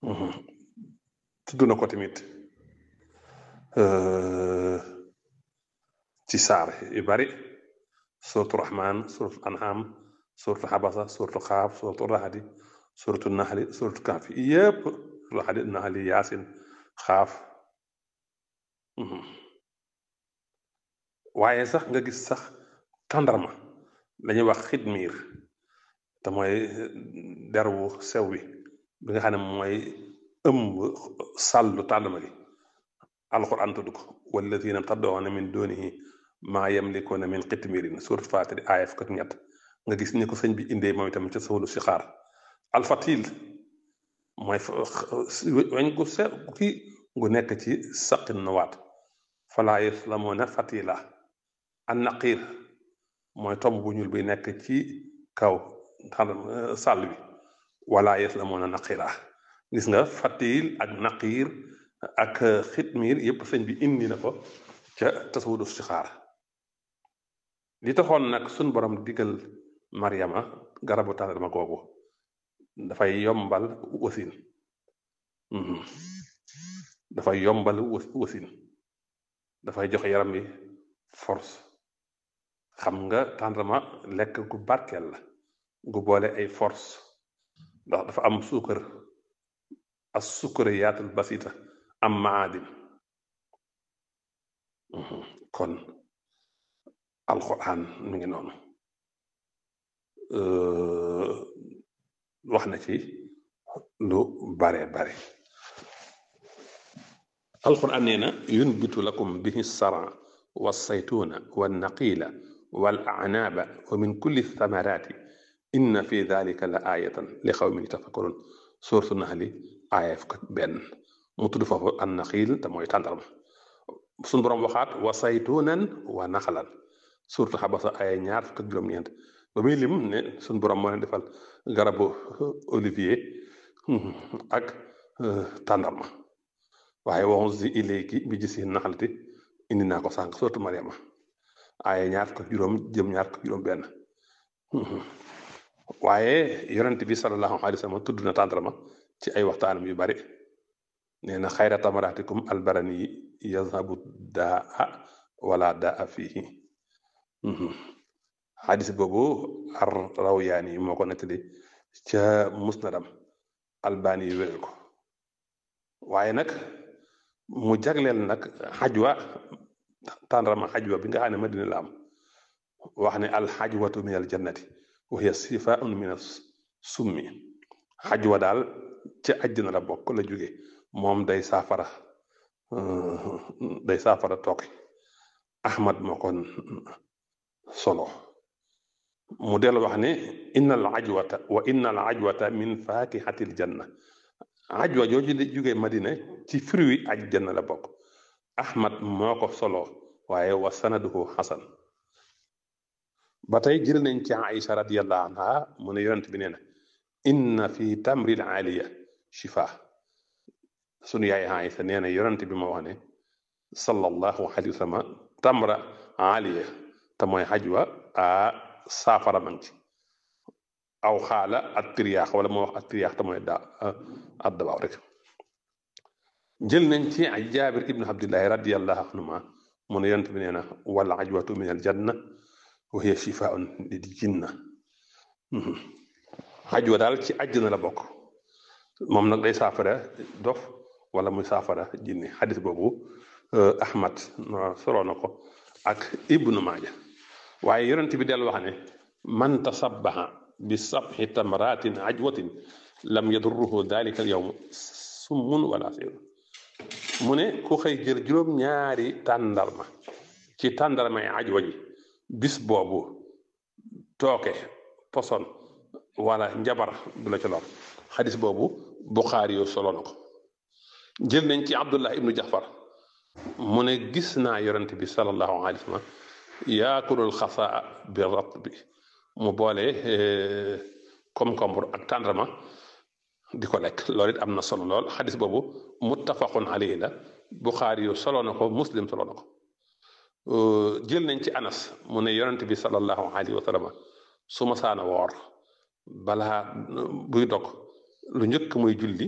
tudd na ko tamit ci saar yu bari suratu rahman suratu anham suratu xabasa suratu xaaf suratu raxadi suratu naxli suratu kaaf yépp raxadi naxli yaasin xaaf waaye sax nga gis sax tàndarma dañuy wax xidmiir te mooy derwu sew bi bi nga xam ne mooy ëmb sàllu tàndarma gi alquran tudd ko walladina taddoona min doonihi maa yamlikuuna min xitmiirin surat faatiri aaya fukk ak ñett nga gis ni ko sëñ bi indee moom itam ca sawlu si xaar alfatil mooy weñ gu sew kii gu nekk ci saqin nuwaat falaa yaslamuuna fatila an naqiir mooy tomb bu ñuul bi nekk ci kaw sàll bi wala yaslamuuna naqiira gis nga fatil ak naqiir ak xitmiir yépp sëñ bi indi na ko ca tasawudu si xaar li taxoon nag suñ borom digal Mariama garabu tàndarma googu dafay yombal wasin dafay yombal wasin dafay joxe yaram bi force xam nga tàndarma lekk gu barkeel la gu boole ay force ndax dafa am suukar as sukkariyaatul basita am maadin kon alquran mi ngi noonu wax na ci lu bare bare alquran nee na yunbitu lakum bihi sara walsaytuna walnaqila wal anaaba wa min kulli thamarati inna fi dalika la ayatan li xawmin yatafakkarun sourate Naxli aaya fukk ak benn mu tudd foofu an naxiil te mooy tàndarma suñu boroom waxaat wa saytuunan wa naxalan surtout xabasa ay ñaar fukk ak juróom-ñeent ba muy lim ne suñu borom moo leen defal garabu olivier ak tàndarma waaye waxu si ilayki bi gis yi naxalati indi naa ko sànq surtout Mariama ay ñaar fukk ak juróom jëm ñaar fukk ak juróom-benn waaye yonent bi sallallahu alayhi wa sallam tudd na tàndarma ci ay waxtaanam yu bari nee na xayra tamaratikum albarani yazhabu daa wala daa fihi xadis boobu ar rawyaani yi moo ko nettali ca musnadam albani yu wéral ko waaye nag mu jagleel nag xajwa tàndarama xajwa bi nga xam ne madina la am wax ne al xajwatu min al jannati wa hiya sifaun min as summi xajwa daal ca àjjana la bokk la jóge moom day saafara day saafara tooke ahmad moo ko solo mu del wax ne inna al ajwata wa inna al ajwata min fakihatil janna ajwa jooju di jóge madina ci fruit aj janna la bokk ahmad moo ko solo waaye wa sanaduhu xasan ba tey jël nañ ci aïcha radiallahu anha mu ne yonent bi nee na inna fi tamril aaliya shifa sunu yaay aïcha nee na yonent bi ma wax ne sallallahu alayhi wa sallam tamra aaliya te mooy xajwa a saafara mang ci aw xaala ak triyaax wala moo wax ak triyaax te mooy da addabaaw rek jël nañ ci ay jaabir ibnu abdillahi radiallahu anhuma mu ne yonent bi nee na wal ajwatu min al janna wa hiya shifaun lil jinna ajwa daal ci àjjana la bokk moom nag day saafara dof wala muy saafara jinni xadis boobu ahmad solo na ko ak ibnu maaja waaye yonent bi del wax ne man tasabbaha bi sabxi tamratin ajwatin lam yadurruhu dalika al yawm summun wala sirun mu ne ku xëy jël juróom ñaari tàndarma ci tàndarmay ajwa ji bis boobu tooke poson wala njabar du la ci lor xadis boobu buxaari yu solo na ko jël nañ ci abdullah ibnu jafar mu ne gis naa yonent bi sallallahu alayhi wa sallam yaakulul xasaa bi rat bi mu boole concombre ak tàndarma di ko lekk loolu it am na solo lool xadis boobu muttafaqun alayhi la buxaari yu solo na ko muslim solo na ko jël nañ ci anas mu ne yonent bi sallallahu alayhi wa sallam su ma saana woor balaa buy dog lu njëkk muy julli